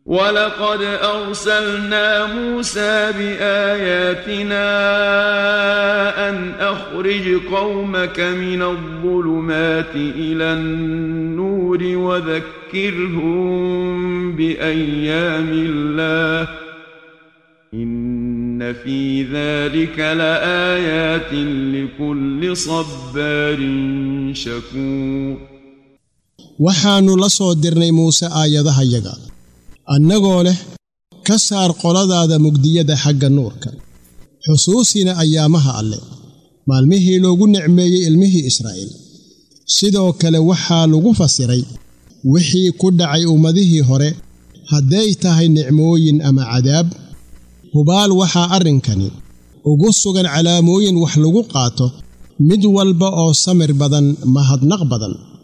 ولقد أرسلنا موسى بآياتنا أن أخرج قومك من الظلمات إلى النور وذكرهم بأيام الله إن في ذلك لآيات لكل صبار شكور waxaannu la soo dirnay muuse aayadahayaga annagoo leh ka saar qoladaada mugdiyada xagga nuurka xusuusina ayaamaha alle maalmihii loogu nicmeeyey ilmihii israa'iil sidoo kale waxaa lagu fasiray wixii ku dhacay ummadihii hore hadday tahay nicmooyin ama cadaab hubaal waxaa arrinkani ugu sugan calaamooyin wax lagu qaato mid walba oo samir badan mahadnaq badan